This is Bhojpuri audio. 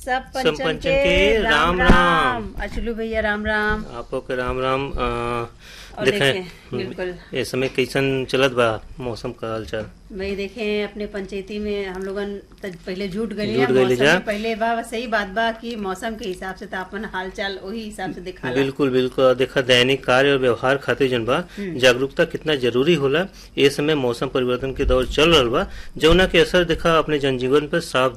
सब सब पंचन पंचन के के राम राम राम अचलू भैया राम राम आपो के राम राम अ, और देखें देखें, बिल्कुल। ये समय कैसन चलत बा मौसम का हालचाल भाई देखें अपने पंचायती में हम लोगन त पहले झूठ गए झूठ गइली जा। पहले बा सही बात बा कि मौसम के हिसाब से तापमान हाल चाल वही हिसाब से दिखाला बिल्कुल बिल्कुल और देखा दैनिक कार्य और व्यवहार खातिर जन बा जागरूकता कितना जरूरी होला ये समय मौसम परिवर्तन के दौर चल रहल बा जौना के असर देखा अपने जनजीवन पर साफ